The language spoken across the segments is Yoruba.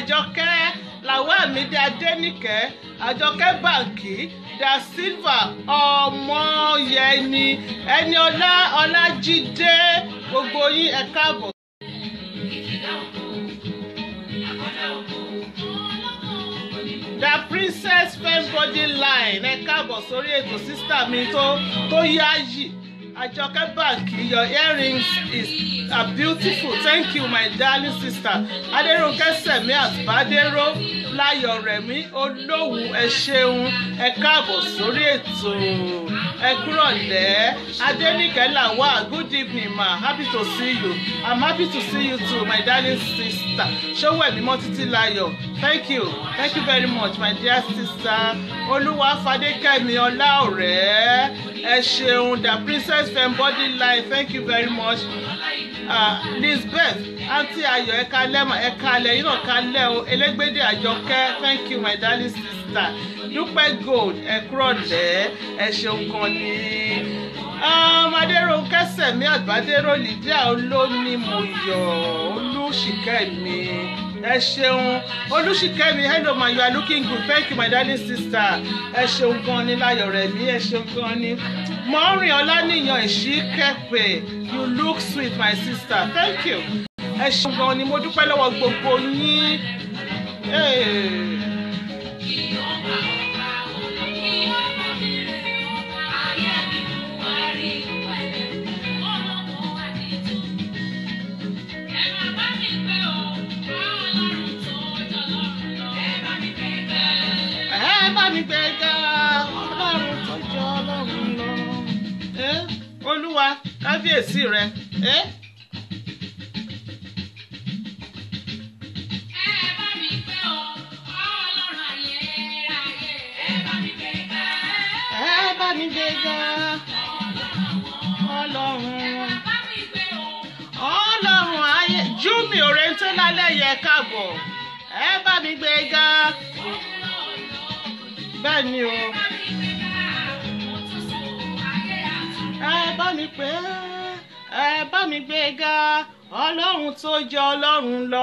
àjọkẹ́ làwámídé adẹ́nìkẹ́ àjọkẹ́ bàǹkì da silva ọmọyẹni ẹni ọlá ọlájídé gbogbo yín ẹ káàbọ̀. the princess femibody line ẹ káàbọ̀ sórí ètò sísítà mi tó tó yáàyì àjọkẹ́ bàǹkì your earrings is are beautiful thank you my darling sister adéròǹkẹ́ sẹ̀mí àbádéró láyọ̀ rẹ̀mí olówù ẹ ṣeun ẹ káàbọ̀ sórí ètò ẹ kúrọ̀lẹ́ adéníkẹ́ làwà good evening ma happy to see you i'm happy to see you too my darling sister ṣọwọ́ ẹ̀mí mọ́ títí láyọ̀ thank you thank you very much my dear sister olúwa fadékẹ́mi ọlá ọ̀rẹ́ ẹ ṣeun the princess fembody line thank you very much uh, lisbeth aunty ayọ̀ ẹ kalẹ́ mà ẹ kalẹ́ yín náà kalẹ́ o elégbèdè àjọkẹ́ thank you my darling sister dúpẹ́ gold ẹ kúrọ̀lẹ́ ẹ ṣeun kan ní. adéròǹkẹ́ sẹ̀mí àgbàdéró lydia olónímọ̀yọ̀ olùṣìkẹ́mi ẹ ṣeun olùṣìkẹ́mi hello ma you are looking good thank you my darling sister ẹ ṣeun gan ni láyọ̀ rẹ̀ mí ẹ ṣeun gan ni mọ́rin ọlánìyàn ìṣíkẹ́pẹ̀ you look sweet my sister thank you ẹ ṣeun gan ni mo dúpẹ́ lọ́wọ́ gbogbo yín. Hey. ẹ bá mi gbé ga ọlọ́run tó jọ ọlọ́run lọ. ẹ olúwa kábíyèsí rẹ ẹ. ẹ bá mi gbé ga ọlọ́run ọlọ́run ayé júmi òrèǹté lálẹ́ yẹ káàbọ̀ ẹ bá mi gbé ga bẹ́ẹ̀ ni o ẹ bá mi pè é ẹ bá mi gbé ga ọlọ́run tó jọ ọlọ́run lọ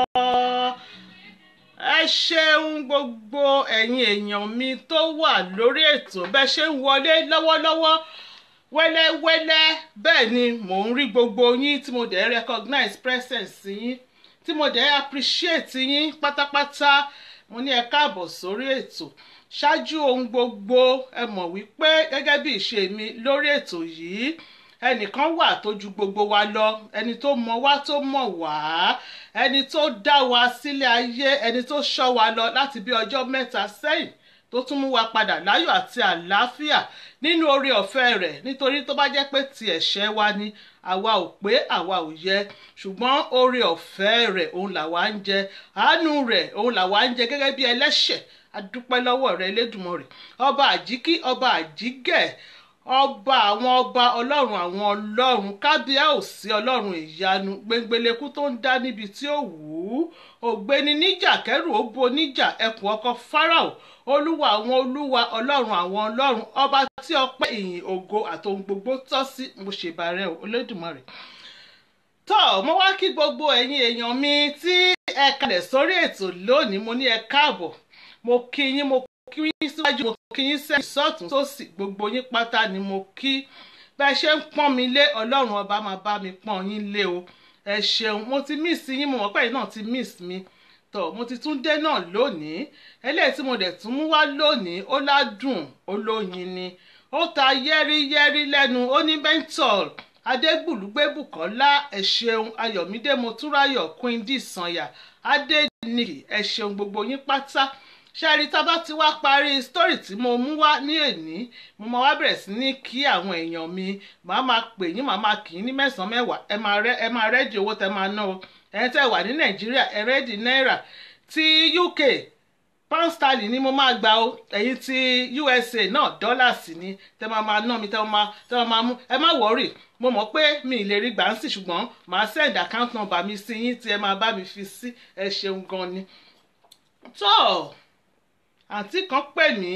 ẹ ṣeun gbogbo ẹ̀yin èèyàn mi tó wà lórí ètò bẹ́ẹ̀ ṣe ń wọlé lọ́wọ́lọ́wọ́ wẹ́lẹ́wẹ́lẹ́ bẹ́ẹ̀ ni mò ń rí gbogbo yín tí mo dẹ̀ recognize presence yín tí mo dẹ̀ appreciate yín pátápátá mo ní ẹ káàbọ̀ sórí ètò ṣáájú ohun gbogbo ẹ mọ̀ wípé gẹ́gẹ́ bí ìṣe mi lórí ètò yìí ẹnìkan wà tó ju gbogbo wa lọ ẹni tó mọ wá tó mọ̀ wá ẹni tó dá wa sílé ayé ẹni tó ṣọ́ wa lọ láti bí ọjọ́ mẹ́ta sẹ́yìn tó tún mú wa padà láyọ̀ àti àlàáfíà nínú oore ọ̀fẹ́ rẹ̀ nítorí tó bá jẹ́ pé ti ẹ̀ṣẹ̀ wa ni àwa ò pé àwa ò yẹ ṣùgbọ́n oore ọ̀fẹ́ rẹ̀ òun làwa ń jẹ àánú rẹ̀ òun làwa ń jẹ gẹ́gẹ́ bí ẹlẹ́ṣẹ̀ adúpẹ́ lọ́wọ́ rẹ̀ Elédùmarè ọba àjíkí ọba àjígẹ̀ ọba àwọn ọba ọlọ́run àwọn ọlọ́run kábíyá ò sí ọlọ́run ìyanu gbẹngbẹlẹ́kú tó ń dá níbi tí ó wù ú ògbéni níjà kẹrù ó bo níjà ẹkùn ọkọ Fáráò olúwa àwọn olúwa ọlọ́run àwọn ọlọ́run ọba tí ọpẹ́ ìyìn ògo àtòhun gbogbo tọ́ sí mo ṣèbàrẹ̀ Olódùmarè tọ́ mo wá kí gbogbo ẹ̀yin èèyàn mi tí ẹ kalẹ̀ sórí ètò lónìí mo ní ẹ káàbọ̀ mo kí yín mo kí yín síwájú mo kí yín sẹ́yìn sọ́tún sósì gbogbo yín pátá ni mo kí bẹ́ẹ̀ ṣe ń pọ́n mi lé ọlọ́run ọba máa bá mi pọ́n yín lé o ẹ ṣeun mo ti miss yín mo mọ̀ pé ẹ̀yin náà ti miss mi tọ̀ mo ti tún dé náà lónìí eléyìí tí mo dẹ̀ tún mú wá lónìí ó ládùn olóyin ni ó ta yẹ́rìyẹ́rì lẹ́nu ó ní menthol adégbùlùgbébùkọ́lá ẹ ṣeun ayọ̀mídé motúráyọ̀ queen d sanya adéníkì ẹ ṣeun gbogbo yín pátá ṣáàrí tá a bá ti wá parí sítórì tí mo mú wá ní èní mo máa wá bẹ̀rẹ̀ sí ní kí àwọn èèyàn mi màá máa pè yín màá máa kì í ní mẹ́sàn-án mẹ́wàá ẹ máa rẹ́ ẹ máa rẹ́dì owó tẹ máa ná o ẹ̀yin tẹ́ wà ní nàìjíríà ẹ rẹ́dì náírà ti uk pound sterling ni mo máa gbà o ẹ̀yin ti usa náà dọ́làsì ni tẹ́ máa máa ná mi tẹ́ máa tẹ́ máa mú ẹ má wọ́rì mo mọ̀ pé mi ì lè rí gbà ń sì ṣùgbọ́n màá send account number mi sí yín tí ẹ máa bá mi fi sí ẹ ṣeun gan ni. tó àǹtí kan pè mí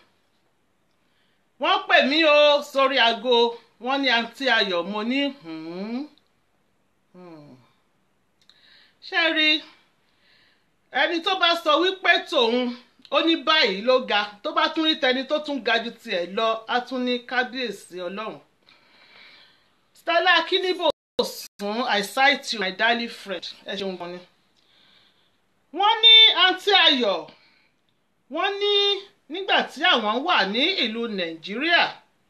wọ́n pè mí o sórí aago wọ́n ní àǹtí ayọ̀ mo ní ṣe rí ẹni tó bá sọ wípé tòun ó ní báyìí ló ga tó bá tún rí tẹni tó tún ga ju tiẹ̀ lọ á tún ní kábíyèsí ọlọ́run Stella Akinibo fún I cite you my darling friend ẹ ṣeun gan ni wọ́n ní àǹtí ayọ̀ wọ́n ní nígbà tí àwọn wà ní ìlú nàìjíríà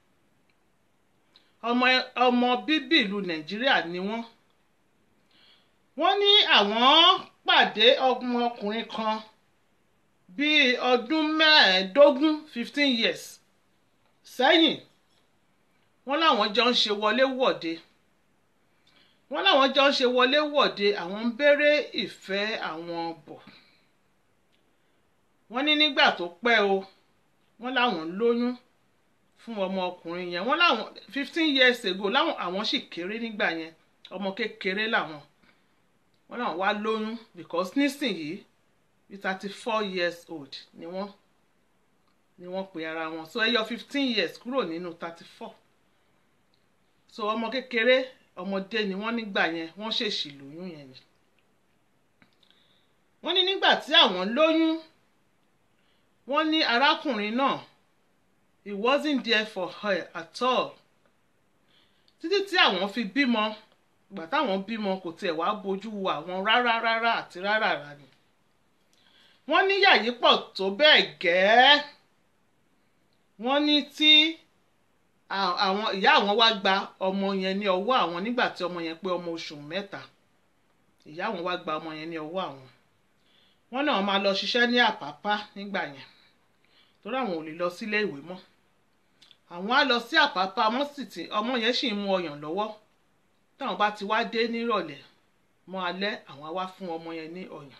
ọmọ ọmọ bíbí ìlú nàìjíríà ni wọ́n wọ́n ní àwọn pàdé ọmọkùnrin kan bíi ọdún mẹ́ẹ̀ẹ́dógún fifteen years sẹ́yìn wọ́n láwọn jọ ń ṣe wọléwọ̀de wọ́n láwọn jọ ń ṣe wọléwọ̀de àwọn ń béèrè ìfẹ́ àwọn bọ̀ wọ́n ní nígbà tó pẹ́ o wọ́n láwọn lóyún fún ọmọkùnrin yẹn wọ́n láwọn fifteen years ago láwọn àwọn sì kéré nígbà yẹn ọmọ kékeré làwọn wọ́n láwọn wá lóyún because nísìnyìí bí thirty four years old ni wọ́n ni wọ́n pe ara wọn so ẹ yọ fifteen years kúrò nínú thirty four so ọmọ kékeré ọmọdé ni wọ́n nígbà yẹn wọ́n ṣèṣì lóyún yẹn ni wọ́n ní nígbà tí àwọn lóyún wọ́n ní arákùnrin náà he wasn't there for her at all títí tí àwọn fi bímọ ìgbà táwọn bímọ kò tiẹ̀ wá bójú wo àwọn rárá rárá àti rárá rárá ni wọ́n ní yàyí pọ̀ tó bẹ́ẹ̀ gẹ́ẹ́ wọ́n ní tí àwọn ìyá àwọn wá gba ọmọ yẹn ní ọwọ́ àwọn nígbà tí ọmọ yẹn pé ọmọ oṣù mẹ́ta ìyá àwọn wá gba ọmọ yẹn ní ọwọ́ àwọn wọ́n náà máa lọ ṣiṣẹ́ ní àpápá nígbà yẹn torí àwọn ò lè lọ sílé ìwé mọ́ àwọn á lọ sí àpápá wọ́n sì ti ọmọ yẹn sì ń mu ọyàn lọ́wọ́ táwọn bá ti wá dé nírọ̀lẹ́ mọ́ alẹ́ àwọn á wá fún ọmọ yẹn ní ọyàn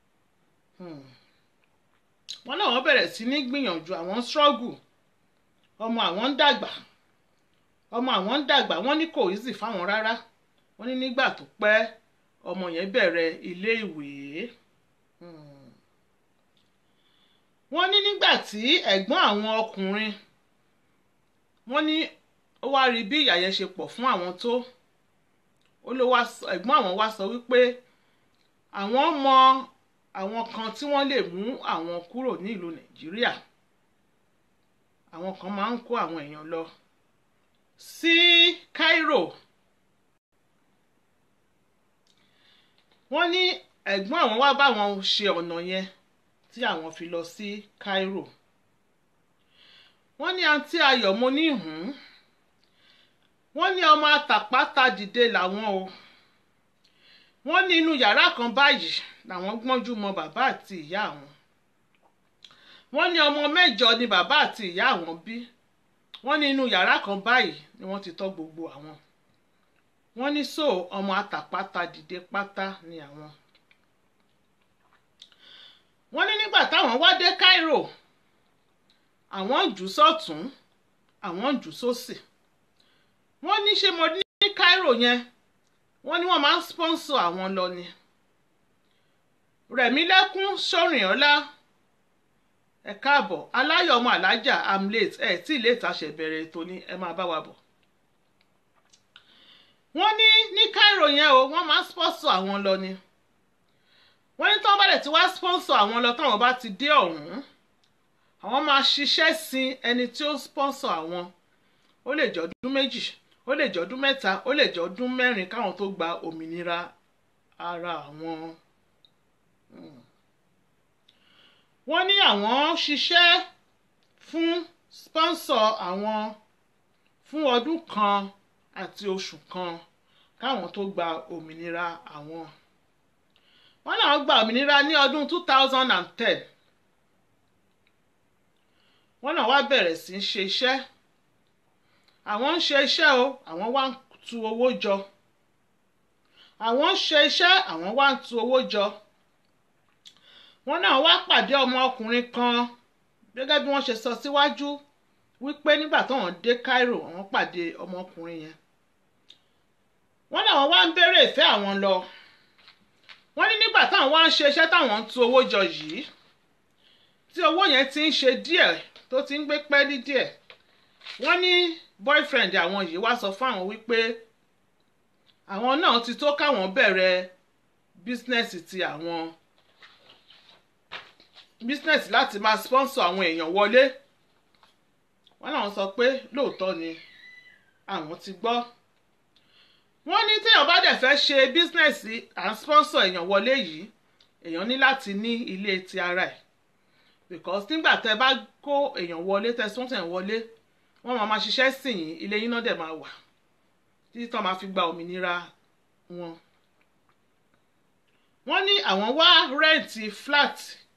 wọ́n náà wọ́n bẹ̀rẹ̀ sí ní gbìyànjú àwọn struggle ọmọ àwọn ń dàgbà ọmọ àwọn ń dàgbà wọ́n ní kò easy fáwọn rárá wọ́n ní nígbà tó pẹ́ ọmọ yẹn bẹ̀rẹ̀ ilé ìwé wọ́n ní nígbà tí ẹ̀gbọ́n àwọn ọkùnrin wọ́n ní ó wá rí bí ìyà yẹn ṣe pọ̀ fún àwọn tó ó ló wá ẹ̀gbọ́n àwọn wá sọ wípé àwọn mọ àwọn kan tí wọ́n lè mú àwọn kúrò ní ìlú nàìjíríà àwọn kan máa ń kó àwọn èèyàn lọ sí Cairo wọ́n ní ẹ̀gbọ́n àwọn wá bá wọn ṣe ọ̀nà yẹn tí àwọn fi lọ sí Cairo wọ́n ní àǹtí ayọ̀ mo ní hùn wọ́n ní ọmọ àtàpátá dìde làwọn o wọ́n ní inú yàrá kan báyìí làwọn gbọ́njú mọ bàbá àti ìyá àwọn wọ́n ní ọmọ mẹ́jọ ni bàbá àti ìyá àwọn bí wọ́n ní inú yàrá kan báyìí ni wọ́n ti tọ́ gbogbo àwọn wọ́n ní so ọmọ àtàpátá dìde pátá ni àwọn wọ́n ní nígbà táwọn wá dé Cairo àwọn ń jù sọ́tún àwọn ń jù sósì wọ́n ní ṣé mo ní Cairo yẹn wọ́n ní wọ́n máa ń sponsor àwọn lọ ni Rẹ̀mílẹ́kún Ṣórìnọlá ẹ káàbọ̀ aláyọ̀ ọmọ alájà am late ẹ tí late àṣẹ bẹ̀rẹ̀ ètò ni ẹ máa bá wa bọ̀ wọ́n ní ní Cairo yẹn o wọ́n máa ń sponsor àwọn lọ ni wọ́n ní tí wọ́n bá dẹ̀ ti wá sponsor àwọn lọ táwọn bá ti dé ọ̀hún àwọn máa ṣiṣẹ́ sin ẹni tí ó sponsor àwọn ó lè jẹ́ ọdún méjì ó lè jẹ́ ọdún mẹ́ta ó lè jẹ́ ọdún mẹ́rin káwọn tó gba òmìnira ara àwọn. wọ́n ní àwọn ṣiṣẹ́ fún sponsor àwọn fún ọdún kan àti oṣù kan káwọn tó gba òmìnira àwọn. wọ́n náà gba òmìnira ní ọdún two thousand and ten wọ́n náà wá bẹ̀rẹ̀ sí í ṣe iṣẹ́ àwọn ń ṣe iṣẹ́ o àwọn wá ń tu owó jọ àwọn ń ṣe iṣẹ́ àwọn wá ń tu owó jọ wọ́n náà wá pàdé ọmọ ọkùnrin kan gẹ́gẹ́ bí wọ́n ṣe sọ síwájú wípé nígbà táwọn dé Cairo àwọn pàdé ọmọkùnrin yẹn wọ́n náà wọ́n wá ń béèrè ìfẹ́ àwọn lọ wọ́n ní nígbà táwọn wá ń ṣe iṣẹ́ táwọn ń tu owó jọ yìí tí owó yẹn ti ń ṣe díẹ̀ tó ti ń gbé pẹ́ẹ́lí díẹ̀ wọ́n ní boyfriend àwọn yìí wá sọ fún àwọn wípé àwọn náà ti tó káwọn bẹ̀rẹ̀ bísínẹ́sì ti àwọn business láti máa sponsor àwọn èèyàn wọlé wọ́n náà sọ pé lóòótọ́ ni àwọn ti gbọ́ wọ́n ní téèyàn bá dẹ̀ fẹ́ ṣe business à ń sponsor èèyàn wọlé yìí èèyàn ní láti ní ilé ti ara ẹ̀ because nígbà tẹ́ bá kó èèyàn wọlé tẹ́ sponsor èèyàn wọlé wọ́n máa ma ṣiṣẹ́ sìn yín ilé yín náà dẹ̀ máa wà títí tán máa fi gba òmìnira wọn. wọ́n ní àwọn wá rẹ́ǹtì flat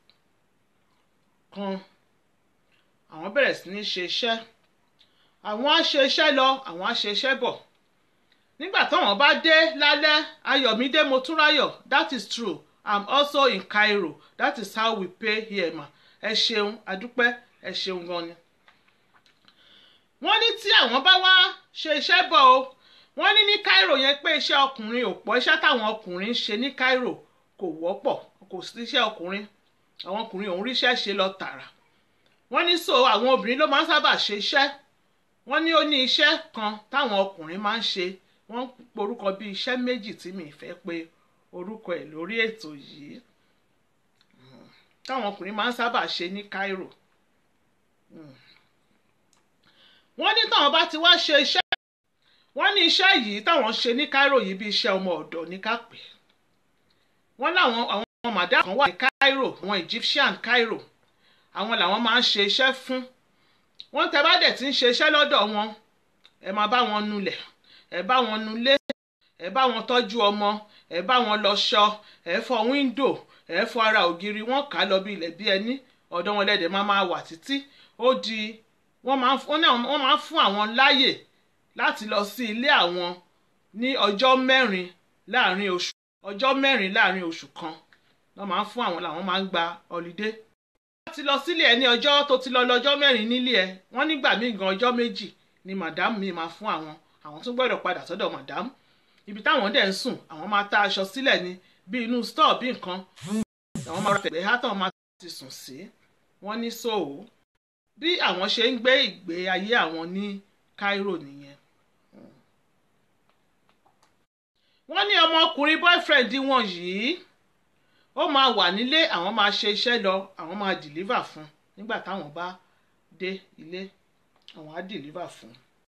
kan àwọn bẹ̀rẹ̀ sí ní ṣe iṣẹ́ àwọn á ṣe iṣẹ́ lọ àwọn á ṣe iṣẹ́ bọ̀ nígbà táwọn bá dé lálẹ́ ayọ̀mídé motúnráyọ̀ that is true i'm also in Cairo that is how we pay here ma ẹ ṣeun adúpẹ́ ẹ ṣeun gan ni. wọ́n ní tí àwọn bá wá ṣe iṣẹ́ bọ̀ o wọ́n ní ní Cairo yẹn pé iṣẹ́ ọkùnrin ò pọ̀ iṣẹ́ táwọn ọkùnrin ń ṣe ní Cairo kò wọ́pọ̀ kò sí iṣẹ́ ọkùnrin àwọn ọkùnrin òun ríṣẹ́ ṣe lọ tààrà wọ́n ní so àwọn obìnrin ló máa ń sábà ṣe iṣẹ́ wọ́n ní ó ní iṣẹ́ kan táwọn ọkùnrin máa ń ṣe wọ́n porúkọ bí iṣẹ́ méjì tí mi fẹ́ pé orúkọ ẹ̀ lórí ètò yìí táwọn ọkùnrin máa ń sábà ṣe ní Cairo wọ́n ní táwọn bá ti wá ṣe iṣẹ́ wọ́n ní iṣẹ́ yìí táwọn ṣe ní Cairo yìí bí iṣẹ́ ọmọ ọ̀dọ̀ ní ká pè wọ́n láwọn àwọn màdá kan wà ní Cairo àwọn Egyptian Cairo àwọn làwọn máa ń ṣe iṣẹ́ fún wọ́n tẹ́ bá dẹ̀ ti ń ṣe iṣẹ́ lọ́dọ̀ wọn ẹ máa bá wọn nulẹ̀ ẹ bá wọn nulé ẹ bá wọn tọ́jú ọmọ ẹ bá wọn lọṣọ ẹ fọ wíńdò ẹ fọ ara ògiri wọn kà á lọ bí ilẹ̀ bí ẹni ọ̀dọ̀ wọn lẹ́dẹ̀ máa máa wà títí ó di wọ́n máa ń fún àwọn láyè láti lọ sí ilé àwọn ní ọjọ́ mẹ́rin láàrin oṣù ọjọ́ mẹ́rin láàrin oṣù kan wọ́n máa ń fún àwọn làwọn máa ń gba ọ̀lídé. wọ́n ti lọ sílé ẹ ní ọjọ́ tó ti lọ lọ́jọ́ mẹ́rin nílé ẹ wọ́n nígbà míì gan ọjọ́ méjì ni madam mi máa fún àwọn àwọn tún gbọ́dọ̀ padà sọ́dọ̀ madam ibi táwọn dẹ̀ ń sùn àwọn máa ta aṣọ sílẹ̀ ní bí inú store bí nǹkan àwọn máa ra tẹ̀gbẹ́ hátàn máa ti sùn sí wọ́n ní sóò bí àwọn ṣe ń gbé ìgbé ayé àwọn ní Cairo nìyẹn wọ́n ní ọmọkùnrin boyfriend wọn yìí ó máa wà nílé àwọn máa ṣe iṣẹ́ lọ àwọn máa deliver fún nígbà táwọn bá dé ilé àwọn á deliver fún.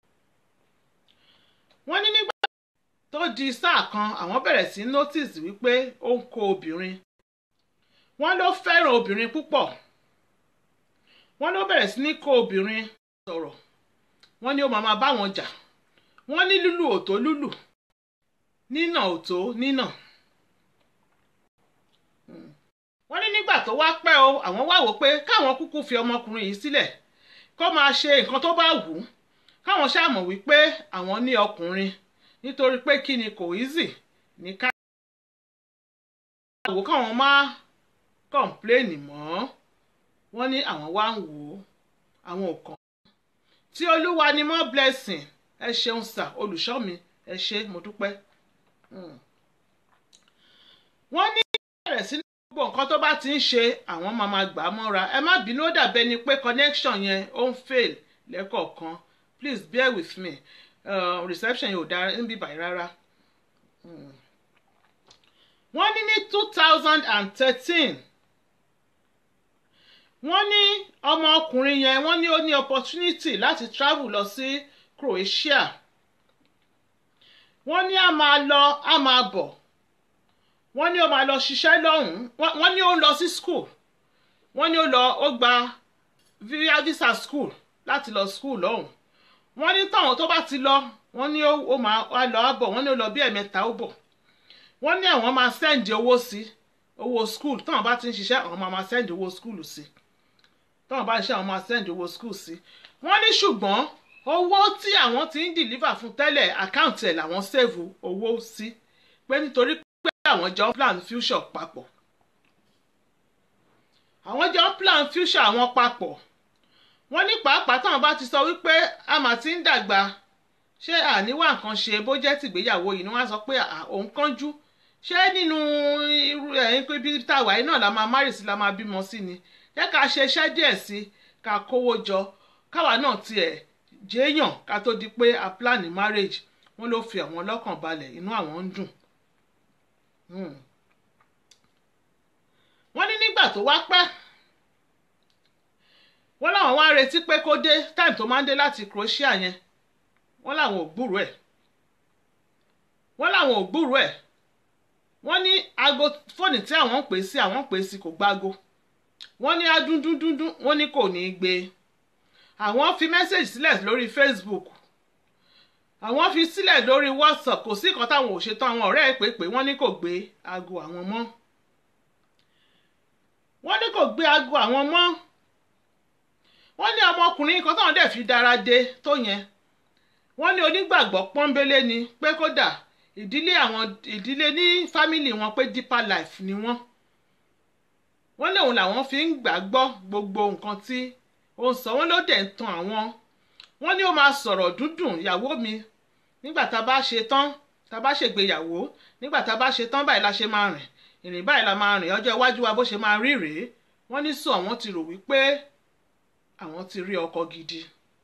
wọ́n ní nígbà tó di sáà kan àwọn bẹ̀rẹ̀ sí notice wípé ó ń kó obìnrin wọ́n ló fẹ́ràn obìnrin púpọ̀ wọ́n ló bẹ̀rẹ̀ sí ní kó obìnrin sọ̀rọ̀ wọ́n ní ó máa máa bá wọn jà wọ́n ní lúlù òtó lúlù nínà òtó nínà wọ́n ní nígbà tó wá pẹ́ o àwọn wá wò pé káwọn kúkú fi ọmọkùnrin yìí sílẹ̀ kó máa ṣe nǹkan tó bá wù ú káwọn ṣàmọ̀ wípé àwọn ní ọkùnrin nítorí pé kí ni kò easy ní ká wò káwọn má kọ̀ǹpléènì mọ́ wọ́n ní àwọn wá ń wò ó àwọn ò kàn tí olúwa ni mọ́ blessing ẹ ṣeun sà olùṣọ́ mi ẹ ṣé mo dúpẹ́ wọ́n ní bẹ̀rẹ̀ sí ní gbogbo nǹkan tó bá ti ń ṣe àwọn máa ma gbà á mọ́ra ẹ má bínú ó dàbẹ́ ni pé connection yẹn ó ń fail lẹ́kọ̀ọ̀kan please bear with me uh, reception yóò dára níbí báyìí rárá. wọ́n ní ní two thousand and thirteen wọ́n ní ọmọ ọkùnrin yẹn wọ́n ní ó ní opportunity láti travel lọ sí Croatia wọ́n ní a máa lọ a máa bọ̀ wọ́n ní ó máa lọ ṣiṣẹ́ lọ́hùn-ún wọ́n ní ó ń lọ sí school wọ́n ní ó lọ ó gba visa school láti lọ school lọ́hùn-ún wọ́n ní táwọn tó bá ti lọ wọ́n ní ó máa wá lọ á bọ̀ wọ́n ní ó lọ bí ẹ̀mẹ́ta ó bọ̀ wọ́n ní àwọn máa send owó sí owó school táwọn bá ti ń ṣiṣẹ́ àwọn máa send owó school sí táwọn bá ń ṣiṣẹ́ àwọn máa send owó school sí wọ́n ní ṣùgbọ́n owó tí àwọn ti ń deliver fún tẹ́lẹ̀ àkáǹtì ẹ̀ làwọn save owó sí pé nítorí pé àwọn jọ plan future papọ̀ àwọn jọ plan future àwọn papọ̀ wọ́n ní pàápàá táwọn bá ti sọ wípé a mà ti ń dàgbà ṣé àníwá nǹkan ṣe bó jẹ́ tìgbéyàwó yìí ni wọ́n á sọ pé òun kánjú ṣé nínú irú ẹ̀yìn pé bí táwa yìí náà la máa márì sí la máa bímọ sí ni jẹ́ ká ṣe iṣẹ́ díẹ̀ sí ká kówó jọ káwa náà tiẹ̀ jéèyàn ká tó di pé a plan marriage wọ́n ló fi àwọn lọ́kàn balẹ̀ inú àwọn ń dùn. wọ́n ní nígbà tó wá pẹ́ wọ́n láwọn wá ń retí pé kó dé time tó máa ń dé láti Croatia yẹn wọ́n láwọn ò gbúrò ẹ̀ wọ́n láwọn ò gbúrò ẹ̀ wọ́n ní aago fóònù tí àwọn ń pè sí àwọn ń pè sí kò gbágo wọ́n ní adúndúndúndún wọ́n ní kò ní í gbé àwọn fi mẹ́sẹ̀gì sílẹ̀ lórí Facebook àwọn fi sílẹ̀ lórí WhatsApp kò sí nǹkan táwọn ò ṣetán àwọn ọ̀rẹ́ ẹ̀ pé pé wọ́n ní kò gbé aago àwọn mọ́ wọ́n ní kò gbé aago àwọn mọ́ wọ́n ní ọmọkùnrin kan táwọn dẹ̀ fi dára dé tó yẹn wọ́n ní onígbàgbọ́ pọ́nbélé ni pé kódà ìdílé àwọn ìdílé ní fámìlì wọn pé deeper life ni wọ́n wọ́n ní òun làwọn fi ń gbàgbọ́ gbogbo nǹkan tí ó ń sọ wọ́n ló dẹ̀ ń tan àwọn wọ́n ní ó máa sọ̀rọ̀ dúndùn ìyàwó mi nígbà tá a bá ṣe tán tá a bá ṣègbéyàwó nígbà tá a bá ṣe tán báyìí la ṣe máa rìn ìrìn báyìí la máa rìn ọjọ́ iwájú wa bó ṣe máa rí rèé wọ́n ní sọ àwọn ti rò wípé àwọn ti rí ọkọ gidi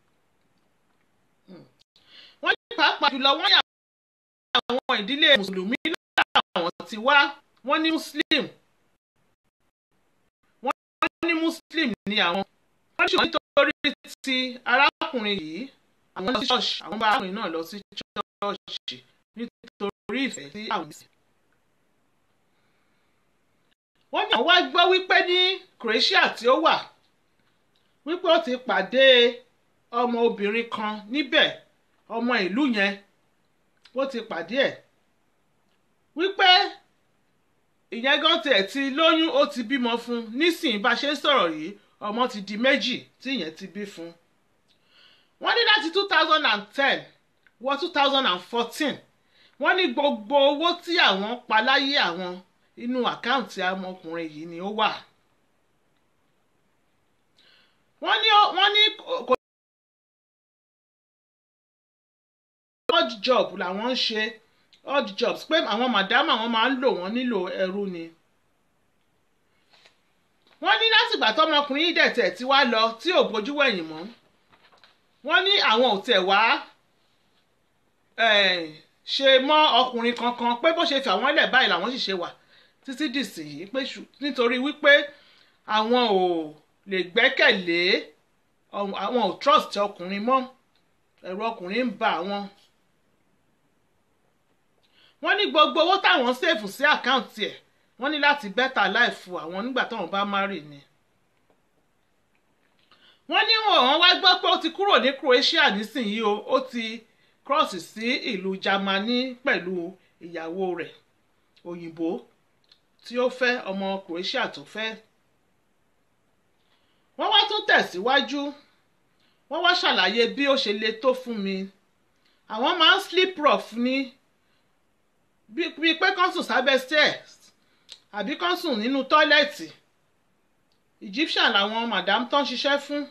wọ́n ní pàápàá jùlọ wọ́n yà àwọn ìdílé mùsùlùmí làwọn ti wá wọ́n ní muslim wọ́n ní muslim ní àwọn wọ́n ní ṣùgbọ́n nítorí ti arákùnrin yìí àwọn lọ sí ṣọ́ọ̀ṣì àwọn bá arákùnrin náà lọ sí ṣọ́ọ̀ṣì nítorí ìfẹ́ sí àwọn ìsìn. wọ́n ní àwọn wá gbọ́ wípé ní Croatia tí ó wà wípé ó ti pàdé ọmọ obìnrin kan níbẹ̀ ọmọ ìlú yẹn ó ti pàdé ẹ̀ wípé ìyẹn gan tiẹ̀ ti lóyún ó ti bímọ fún nísìnyí bá ṣe ń sọ̀rọ̀ yìí ọmọ ti di méjì tí ìyẹn ti bí fún wọ́n ní láti two thousand and ten wọ two thousand and fourteen wọ́n ní gbogbo owó tí àwọn pa láyé àwọn inú àkáǹtì ọmọkùnrin yìí ni ó wà wọ́n ní wọ́n ní kò odd job làwọn ń ṣe odd jobs pé àwọn màdámù àwọn máa ń lò wọ́n nílò ẹrú ni. wọ́n ní látìgbà tọmọkùnrin yìí dẹ̀tẹ̀ tí wá lọ tí ò bójú wẹ̀yìn mọ́ wọ́n ní àwọn ò tẹ̀ wá ṣe mọ́ ọkùnrin kankan pé bó ṣe fà wọ́n lẹ̀ báyìí làwọn sì ṣe wà títí dìsìn yìí pé nítorí wípé àwọn ò lè gbẹ́kẹ̀lé àwọn ò trust ọkùnrin mọ́ ẹ̀rù ọkùnrin ń bà àwọn wọ́n ní gbogbo owó táwọn ṣèfù sí àkáǹtì ẹ̀ wọ́n ní láti bẹ́tà láìfu àwọn nígbà táwọn bá má rì ni. wọ́n ní wọ́n wá gbọ́ pé ó ti kúrò ní Croatia nísìnyí o ó ti cross sí ìlú Germany pẹ̀lú ìyàwó rẹ̀ òyìnbó tí ó fẹ́ ọmọ Croatia tó fẹ́. wọ́n wá tún tẹ̀síwájú wọ́n wá ṣàlàyé bí ó ṣe le tó fún mi àwọn máa ń sleep rough ní bíi pé kán sùn sábẹ́ stairs àbí kán sùn nínú tọ́lẹ̀tì Egyptian làwọn madam tán ṣiṣẹ́ fún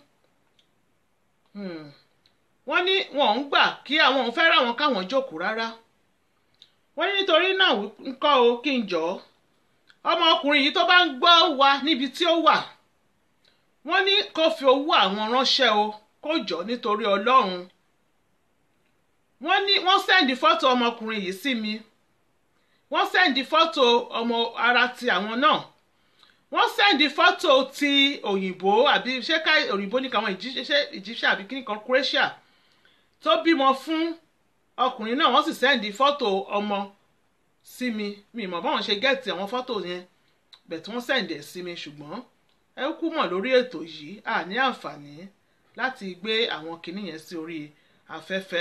wọ́n ní wọn ń gbà kí àwọn òun fẹ́ ra wọn káwọn jókòó rárá wọ́n ní nítorí náà ń kọ́ o kí n jọ ọmọkùnrin yìí tó bá ń gbọ́ wa níbi tí ó wà wọ́n ní kó fi owó àwọn ránṣẹ́ o kó jọ nítorí Ọlọ́run wọ́n ní wọ́n sẹ́ndì fọ́tò ọmọkùnrin yìí sí mi wọ́n sẹ́ndì fọ́tò ọmọ ara ti àwọn náà wọ́n sẹ́ndì fọ́tò ti òyìnbó àbí ṣé ká òyìnbó ní káwọn Egyptian àbí kíní kan Croatia tó bímọ fún ọkùnrin náà wọ́n sì sẹ́ndì fọ́tò ọmọ sí mi mi mọ̀ báwọn ṣe gẹ́ẹ̀tì àwọn fọ́tò yẹn bẹ̀ tí wọ́n sẹ́ndì ẹ̀ sí mi ṣùgbọ́n ẹ kú mọ̀ lórí ètò yìí a ní àǹfààní láti gbé àwọn kinní yẹn sí orí afẹ́fẹ́.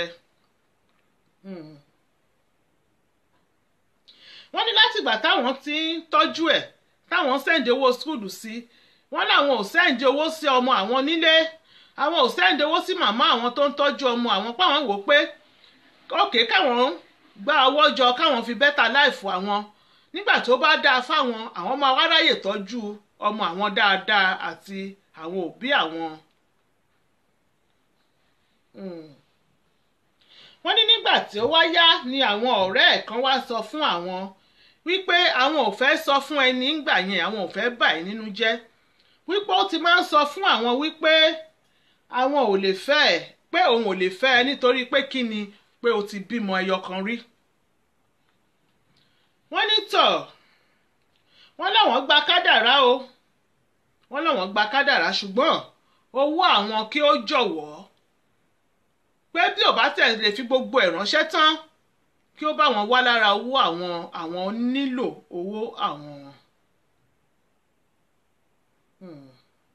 wọ́n ní látìgbà táwọn ti ń tọ́jú ẹ̀ táwọn sẹ́ǹdì owó skúlù sí wọ́n láwọn ò sẹ́ǹdì owó sí ọmọ àwọn nílé àwọn ò sẹ́ǹdì owó sí màmá àwọn tó ń tọ́jú ọmọ àwọn páwọn wò pé òkè káwọn gba owó jọ káwọn fi bẹ́tà láìfù àwọn nígbà tó bá dáa fáwọn àwọn máa wá ráyè tọ́jú ọmọ àwọn dáadáa àti àwọn òbí àwọn. wọ́n ní nígbà tí ó wá yá ni àwọn ọ̀rẹ́ ẹ̀ kan wá sọ fún àwọn wípé àwọn ò fẹ́ sọ fún ẹni ńgbà yẹn àwọn ò fẹ́ bà ẹ́ nínú jẹ́ wípé ó ti máa ń sọ fún àwọn wípé àwọn ò lè fẹ́ ẹ pé òun ò lè fẹ́ ẹ nítorí pé kí ni pé o ti bímọ ẹyọ kan rí. wọ́n ní tọ̀ wọ́n láwọn gba kádàrá o wọ́n láwọn gba kádàrá ṣùgbọ́n owó àwọn kí ó jọ̀wọ́ pé bí ò bá tẹ̀ lè fi gbogbo ẹ̀ ránṣẹ́ tán kí ó bá wọn wá lára owó àwọn àwọn nílò owó àwọn. Hmm.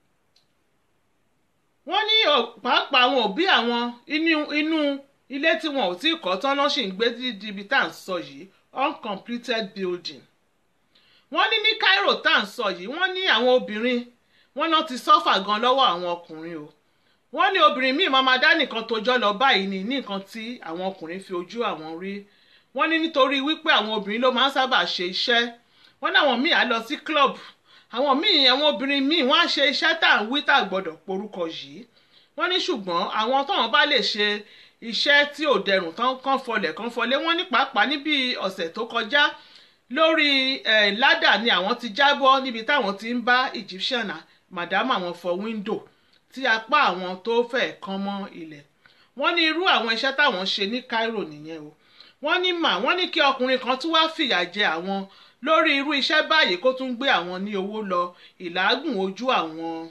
wọ́n ní pàápàá àwọn òbí àwọn inú inú ilé tí wọn ò tí ì kọ́ tán lọ́ sì ń gbé dídí ibi tá à ń sọ yìí uncompleted building. wọ́n ní ní Cairo tá à ń sọ yìí wọ́n ní àwọn obìnrin wọ́n náà ti sọ́fà gan lọ́wọ́ àwọn ọkùnrin o wọ́n ní obìnrin míì máa dá nìkan tójọ́ lọ báyìí ní ní nǹkan tí àwọn ọkùnrin fi ojú àwọn rí wọ́n ní nítorí wípé àwọn obìnrin ló máa ń sábà ṣe iṣẹ́ wọ́n ní àwọn míì á lọ sí club àwọn míì àwọn obìnrin míì wọ́n á ṣe iṣẹ́ tá à ń wí tá à gbọ́dọ̀ porúkọ yìí wọ́n ní ṣùgbọ́n àwọn tóun bá lè ṣe iṣẹ́ tí ò dẹrùn tán kán fọlẹ̀ kán fọlé wọ́n ní pàápàá níbi ọ̀sẹ̀ tó kọjá lórí ládà ni àwọn ti jábọ́ níbi táwọn ti ń bá Egyptian madam àwọn fọ wíńdò tí apá àwọn tó fẹ́ kán mọ́ ilẹ̀ wọ́n ní irú àwọn iṣẹ́ táwọn ṣe ní Cairo nìyẹn o wọ́n ní mà wọ́n ní kí ọkùnrin kan tún wáá fìyà jẹ àwọn lórí irú iṣẹ́ báyìí kó tún gbé àwọn ní owó lọ ìlágùn ojú àwọn.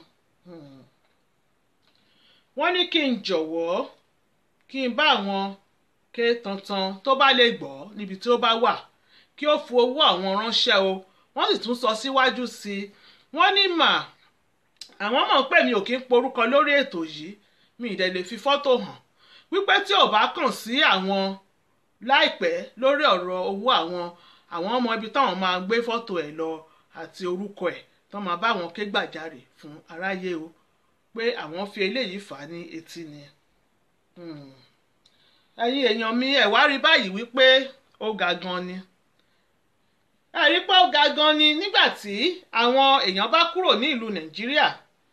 wọ́n ní kí n jọ̀wọ́ kí n bá àwọn ké tantan tó bá lè gbọ́ níbi tí ó bá wà kí ó fi owó àwọn ránṣẹ́ o wọ́n sì tún sọ síwájú sí i wọ́n ní mà àwọn mọ̀ pé mi ò kí ń porúkọ lórí ètò yìí mi ì dẹ̀ lè fi fọ́tò hàn wípé tí ò bá kàn sí àwọn láìpẹ́ lórí ọ̀rọ̀ owó àwọn àwọn ọmọ ibi táwọn máa gbé fọ́tò ẹ̀ lọ àti orúkọ ẹ̀ tó máa bá wọn ké gbàjarè fún aráyé o pé àwọn fi eléyìí fà á ní etí ni. ẹ̀yin èèyàn mi ẹ̀ wá rí báyìí wípé ó ga gan ni. ẹ rí pé ó ga gan ni nígbà tí àwọn èèyàn bá kúrò ní ìlú Nàìjíríà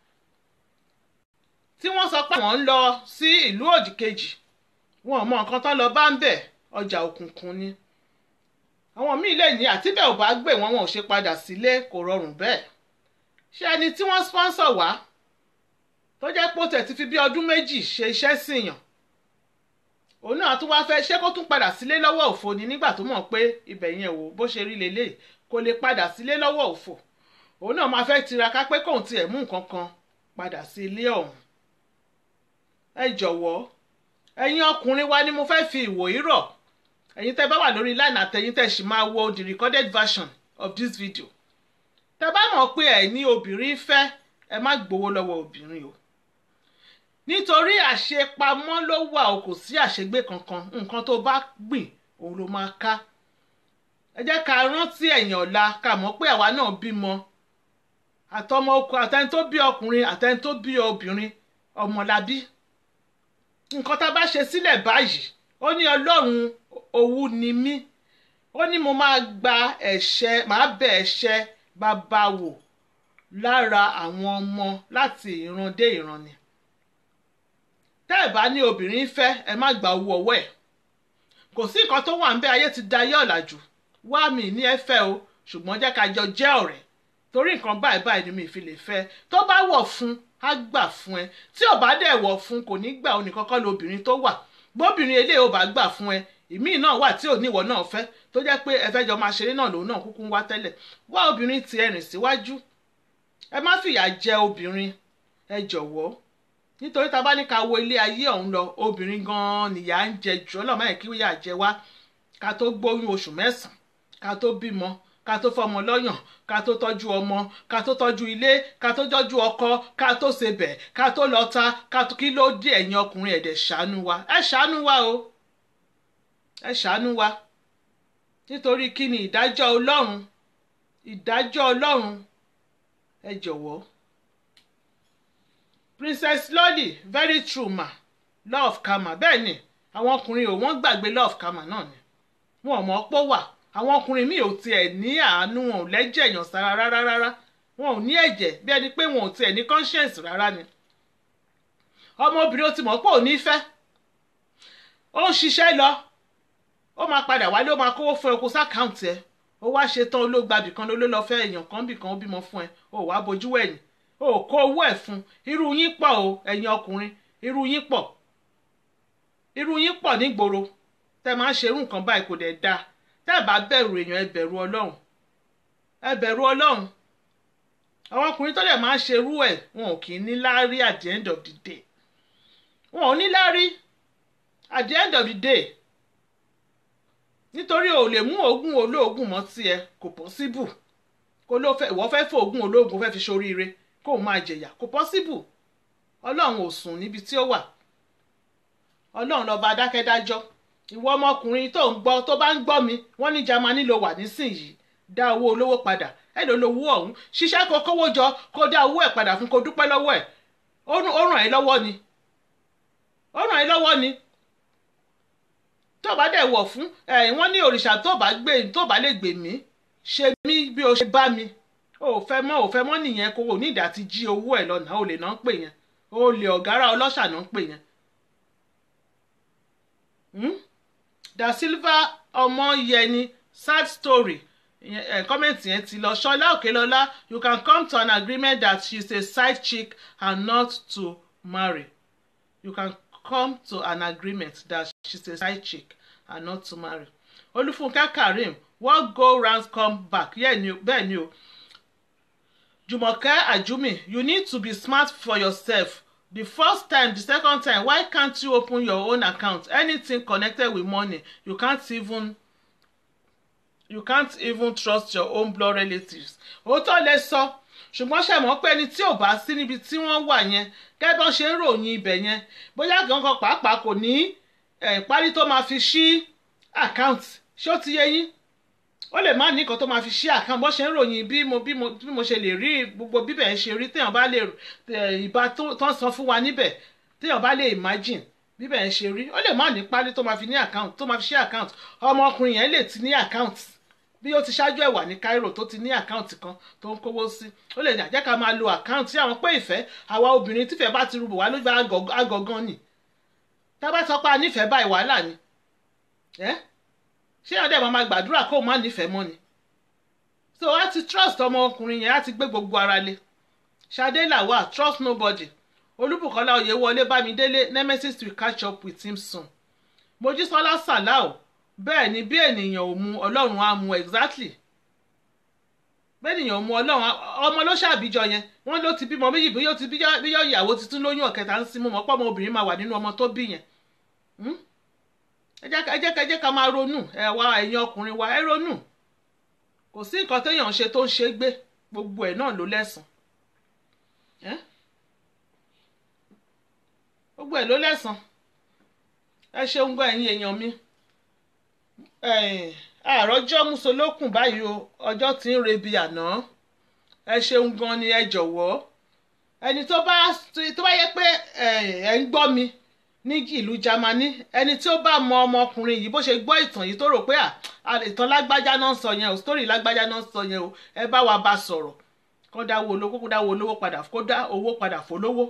tí wọ́n sọ pé àwọn ń lọ sí ìlú òdìkejì wọn ò mọ nǹkan tán lọ bá ń bẹ̀ ọjà òkùnkùn ni àwọn míì lè ní àtibẹ̀ ò bá gbé wọn wọn ò ṣe padà sílé kò rọrùn bẹ́ẹ̀ ṣé ẹni tí wọ́n sponsor wá tó jẹ́ pé ó tẹ̀ ti fi bí ọdún méjì ṣe iṣẹ́ síyàn òun náà tún wáá fẹ́ ṣé kó tún padà sílé lọ́wọ́ òfo ni nígbà tó mọ̀ pé ibẹ̀ yẹn wò bó ṣe rí lélẹ̀ kò lè padà sílé lọ́wọ́ òfo òun náà máa fẹ́ tiraka pé kóun tiẹ̀ mú nǹkan kan padà sí ilé ọ̀hún ẹ jọ̀wọ́ ẹ̀yin ọkùnrin wa ni mo fẹ́ fi ìwòyí rọ̀ ẹ̀yin tẹ́ bá wà lórí line àtẹ̀yin tẹ́ sì máa wo the recorded version of this video tẹ́ bá mọ̀ pé ẹ̀ ní obìnrin fẹ́ ẹ má gbowó lọ́wọ́ obìnrin o nítorí àṣepamọ́ ló wà o kò sí àṣegbé kankan nǹkan tó bá gbìn òun ló máa ká ẹ jẹ́ ká rántí ẹ̀yìn ọ̀la ká mọ̀ pé àwa náà bímọ àtọmọ ọkọ àtẹni tó bí ọkùnrin àtẹni tó bí obìnrin ọmọlábí nǹkan tá a bá ṣe sílẹ̀ báyìí ó ní ọlọ́run owú ni mí ó ní mo máa gba ẹ̀ṣẹ̀ máa bẹ̀ ẹ̀ṣẹ̀ bàbá wò lára àwọn ọmọ láti ìran dé ìran ni tẹ́ ẹ̀ bá ní obìnrin fẹ́ ẹ má gba owó ọwọ́ ẹ̀ kò sí nǹkan tó wà ń bẹ ayé ti da ayé ọ̀làjú wá mi ní ẹ fẹ́ o ṣùgbọ́n jẹ́ ká jọ jẹ́ ọ̀rẹ́ torí nǹkan báyìí báyìí ni mi fi lè fẹ́ tó bá wọ̀ fún á gbà fún ẹ tí ò bá dẹ̀ wọ̀ fún kò ní gbà ó nìkan kọ́ lóbìnrin tó wà bóbìnrin eléyìí ò bá gbà fún ẹ ìmíì náà wà tí ò ní ìwọ náà fẹ́ tó jẹ́ pé ẹ fẹ́ jọ máa ṣeré náà lòun náà kúkú ń wá tẹ́lẹ̀ wá obìnrin ti ẹ rìn síwájú ẹ má fìyà jẹ obìnrin ẹ jọ̀wọ́ nítorí tá a bá ní ká wo ilé ayé ọ̀hún lọ obìnrin gan-an nìyà ń jẹ jù ọlọ́mọ yẹn kí wíyà jẹ wá ká tó gbóyún oṣù mẹ́sàn-án ká tó bímọ ká tó fọmọ lọ́yàn ká tó tọ́jú ọmọ ká tó tọ́jú ilé ká tó tọ́jú ọkọ ká tó sebẹ̀ ká tó lọ́ta ká tó kí ló dé ẹ̀yin ọkùnrin ẹ̀dẹ̀ ṣàánú wa ẹ ṣàánú wa o ẹ ṣàánú wa nítorí kí ni ìdájọ́ ọlọ́run ìdájọ́ ọlọ́run ẹ jọ̀wọ́ princess lolly very true ma love karma bẹ́ẹ̀ ni àwọn ọkùnrin ò wọ́n gbàgbé love karma náà ni wọn ò mọ̀ ọ́ pọ̀ wà àwọn ọkùnrin míì ò tiẹ̀ ní àánú wọn ò lẹ́jẹ̀ èèyàn sára rárá rárá wọn ò ní ẹ̀jẹ̀ bí ẹni pé wọn ò tiẹ̀ ní conscience rárá ni ọmọbìnrin ó ti mọ̀ pé ò ní fẹ́ ó ń ṣiṣẹ́ lọ ó máa padà wálé ó máa kówó fún ẹ kó sákàǹtì ẹ ó wá ṣe tán olóògbàbì kan ló lọ fẹ́ èèyàn kan bì kan ó bímọ fún ẹ ó wá bojú wẹ̀yìn ó kó owó ẹ̀ fún irú yín pọ̀ o ẹ̀yin ọkùnrin irú yín pọ̀ irú yín pọ̀ nígboro tẹ́ máa ń ṣerú nǹkan báyìí kò dẹ̀ dáa tẹ́ ẹ bá bẹ̀rù èèyàn ẹ bẹ̀rù ọlọ́run ẹ bẹ̀rù ọlọ́run àwọn ọkùnrin tó dẹ̀ máa ń ṣerú ẹ̀ wọn ò kì í ní láárí at the end of the day wọn ò ní láárí at the end of the day nítorí o lè mú oògùn olóògùn mọ́ tiẹ̀ kò possible kó ló fẹ́ ìwọ fẹ́ fòògùn olóògùn fẹ́ fi ṣoríire kó o máa jẹ̀yà kò possible ọlọ́run ò sùn níbi tí ó wà ọlọ́run lọ́ba adákẹ́dájọ́ ìwọ ọmọkùnrin tó ń gbọ́ tó bá ń gbọ́ mi wọ́n ní Jámánì ló wà nísìnyìí dá owó olówó padà ẹ ló lówó ọ̀hún ṣiṣẹ́ kó kówó jọ kó dá owó ẹ̀ padà fún kó dúpẹ́ lọ́wọ́ ẹ̀ ó ràn ẹ́ lọ́wọ́ ni ó ràn ẹ́ lọ́wọ́ ni tó bá dẹ̀ wọ̀ fún ẹ̀ wọ́n ní òrìṣà tó bá gbé tó bá lè gbè mí ṣe mí bí o ṣe bá mi o ò fẹ́ mọ́ ò fẹ́ mọ́ nìyẹn kó o ní ìdá ti jí owó ẹ̀ lọ́nà o lè náà ń pè yẹn o lè ọ̀gára ọlọ́ṣà náà ń pè yẹn. Da Silva ọmọ yẹni sad story kọ́mẹ̀ntì yẹn ti lọ ṣọlá òkèlọ́lá you can come to an agreement that she is a side chick and not to marry you can come to an agreement that she is a side chick and not to marry olúfúnkẹ́ karim what go round come back yeah, ni, bẹ́ẹ̀ ni o jùmọ̀kẹ́ àjùmí you need to be smart for yourself the first time the second time why can't you open your own account anything connected with money you can't even you can't even trust your own blood relatives òótọ́ lẹ sọ ṣùgbọ́n ṣe mọ̀ pé ẹni tí ò bá sí níbi tí wọ́n wà yẹn gẹ́gẹ́ bọ́n ṣe ń ròyìn ibẹ̀ yẹn bóyá gangan pàápàá kò ní ìparí tó máa fi ṣí account ṣé ó ti yé yín ó lè má ní nǹkan tó máa fi ṣí account bọ́n ṣe ń ròyìn bí mo bí mo bí mo ṣe lè rí gbogbo bíbẹ̀ ń ṣe rí téèyàn bá lè ìbá tó ń san fún wa níbẹ̀ téèyàn bá lè imagine bíbẹ̀ ń ṣe rí ó lè má ní parí tó máa fi ní account tó máa fi ṣí account ọmọkùnrin yẹn lè ti ní account bí ó ti ṣáájú ẹ̀ wà ní Cairo tó ti ní àkáǹtì kan tó ń kówó sí ó lè jẹ́ ká máa lo àkáǹtì àwọn pé ìfẹ́ àwa obìnrin tífẹ́ bá ti rúbọ̀ wá lójú agọ̀gán ni tá a bá sọ pé a nífẹ̀ẹ́ báyìí wàhálà ni ṣé ọ̀dẹ̀ máa máa gbàdúrà kó o má nífẹ̀ẹ́ mọ́ ni so a ti trust ọmọkùnrin yẹn a ti gbé gbogbo ara lé Ṣadé Lawal trust nobody Olúbùkọ́lá Oyèwọlé Bámidélé nemesis will catch up with him soon Mojísọ́lá Sàláò bẹ́ẹ̀ ni bí ènìyàn ò mu ọlọ́run á mu exactly bẹ́ẹ̀ ènìyàn ò mu ọlọ́run ọmọ ló ṣàbíjọ yẹn wọ́n ló ti bímọ méjì bí yóò ti bí yóò ìyàwó tuntun lóyún ọ̀kẹta ń sinmi mọ́ pọ́ ọmọ obìnrin máa wà nínú ọmọ tó bí yẹn ẹ jẹ́ ẹ jẹ́ ká máa ronú ẹ wá ẹ̀yin ọkùnrin wa ẹ ronú kò sí nǹkan téèyàn ń ṣe tó ń ṣe gbé gbogbo ẹ̀ náà ló lẹ́sàn gbogbo ẹ̀ ló lẹ́sàn ẹ ṣeun gbọ́ ẹ̀yin èèyàn mi àròjọ́ musolókun báyìí o ọjọ́ tí ń rebi àná ẹ ṣeun gan ni ẹ jọ̀wọ́ ẹni tó bá tó bá yẹ pé ẹ ń gbọ́ mi ní ìlú Jámánì ẹni tí ó bá mọ ọmọkùnrin yìí bó ṣe gbọ́ ìtàn yìí tó rò pé ìtàn lágbájá náà ń sọ yẹn o sítórì lágbájá náà ń sọ yẹn o ẹ bá wa bá sọ̀rọ̀ kó dá owó olówó kó dá owó olówó padà kó dá owó padà fólówó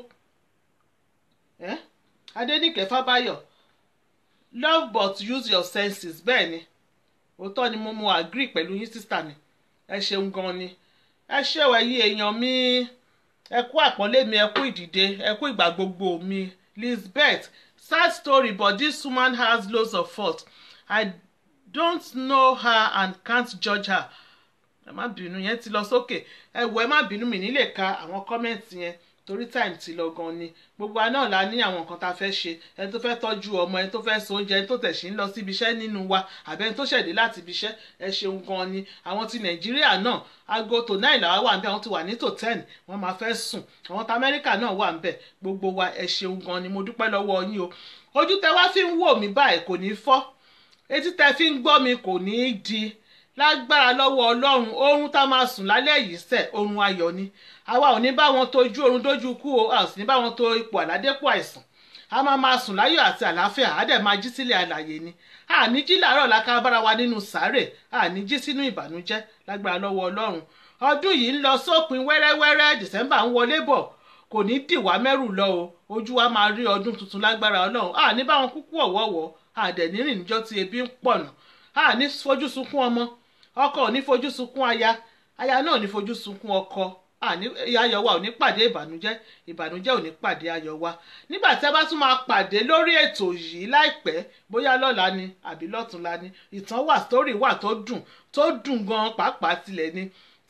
Adéníkẹ́ Fábáyọ̀ love but use your senses bẹ́ẹ̀ ni òótọ́ ni mo mo agree pẹ̀lú yín sísítà mi ẹ ṣeun gan ni ẹ ṣèwọ̀ ẹ̀yin èèyàn mi ẹ kú àpọ́nlé mi ẹ kú ìdìde ẹ kú ìgbà gbogbo mi Lisbeth sad story but this woman has loads of fault I don't know her and can't judge her ẹ má bínú yẹn ti lọ sókè ẹ wò ẹ má bínú mi nílè ka àwọn kọ́mẹ̀ntì yẹn torí time ti lọ gan ni gbogbo wa náà la ní àwọn nǹkan tá a fẹ́ ṣe ẹni tó fẹ́ tọ́jú ọmọ ẹni tó fẹ́ so oúnjẹ ẹni tó tẹ̀sí ń lọ síbi iṣẹ́ nínú wa àbẹ́ ẹni tó ṣẹ̀dé láti ibi iṣẹ́ ẹ ṣeun gan ni àwọn ti nàìjíríà náà aago tó náà ìlà wà ń bẹ àwọn ti wà ní tò ten wọ́n máa fẹ́ sùn àwọn ti amẹ́ríkà náà wà ń bẹ gbogbo wa ẹ ṣeun gan ni mo dúpẹ́ lọ́wọ́ yín o ojú tẹ wá fi ń wò mí báyìí kò ní fọ́ etí tẹ fi ń gbọ́ mi kò ní í di lágbára lọ́wọ́ ọlọ́run oorun tá máa sùn lálẹ́ yìí sẹ̀ oorun ayọ̀ ni àwa ò ní bá wọn tójú oorun dójú kú o a ò sì ní bá wọn tó ipò àládépò àìsàn a máa máa sùn láyọ̀ àti àlàáfíà á dẹ̀ máa jí sílẹ̀ àlàyé ni a ní jí làárọ̀ láká bára wa nínú sàárè a ní jí sínú ìbànújẹ́ lágbára lọ́wọ́ ọlọ́run ọdún yìí ń lọ sópin wẹ́rẹ́wẹ́rẹ́ dìsẹ́mbà ń wọlé bọ̀ kò ní dìwà mẹ́rù lọ o ojú wa máa rí ọdún tuntun lágbára ọlọ́run a ní bá wọn kúkú ọ̀wọ́wọ́ a dẹ̀ ní rìn níjọ́ tí ebi ń pọ̀nà a ní fojú sunkún ọmọ ọkọ ò ní fojú sunkún aya aya náà ò ní fojú sunkún ọkọ àní ayọ̀ wa ò ní pàdé ìbànújẹ́ ìbànújẹ́ ò ní pàdé ayọ̀ wa nígbà tí a bá tún máa pàdé lórí ètò yìí láìpẹ́ bóyá lọ́la ni àbí lọ́túnla ni ìtàn wà sítórì wà tó dùn tó dùn gan pàápàá tilẹ̀ ni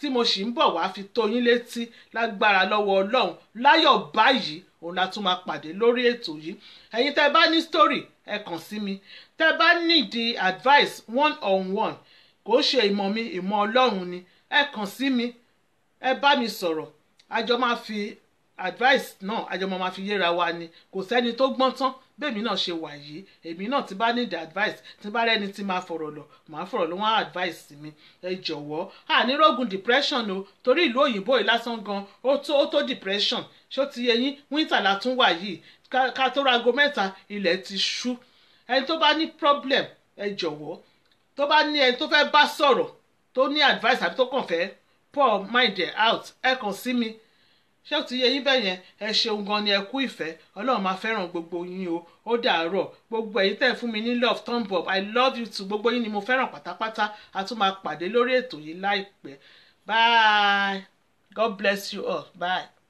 tí mo sì ń bọ̀ wá fi tó yín létí lágbára lọ́wọ́ ọlọ́run láyọ̀ báyìí òun la tún máa pàdé lórí ètò yìí ẹ̀yin tẹ́ bá ní story ẹ kàn sí mi tẹ́ bá nídìí advice one on one kò ṣe ìmọ̀ mi ìmọ̀ ọlọ́run ni ẹ kàn sí mi ẹ bá mi sọ̀rọ̀ àjọ máa fi advice náà àjọ máa fi yéra wa ni kò sẹ́ni tó gbọ́n tán bẹ́ẹ̀mi náà ṣe wà yìí èmi náà ti bá need advice tí bá rẹ́ni tí máa fọ̀rọ̀ lọ màá fọ̀rọ̀ lọ wọ́n advice mi ẹ jọ̀wọ́ ànírógun depression o torí ìlú òyìnbó yìí lásán gan ó tó ó tó depression ṣó ti yẹ yín winter la tún wà yìí ká tó rago mẹ́ta ilẹ̀ ti ṣú ẹni tó bá ní problem ẹ jọ̀wọ́ tó bá ní ẹni tó fẹ́ bá sọ̀rọ̀ tó ní advice àbí tó kàn fẹ́ pour mind it out ẹ kàn sí mi ṣé ó ti yẹ yín bẹ́ẹ̀ yẹn ẹ ṣeun gan ni ẹ kú ìfẹ́ ọlọ́run máa fẹ́ràn gbogbo yín o ó dàárọ̀ gbogbo ẹ̀yin tẹ̀ fún mi ní love thumb up i love you too gbogbo yín ni mo fẹ́ràn pátápátá a tún máa pàdé lórí ètò yìí láìpẹ́ bye god bless you all bye.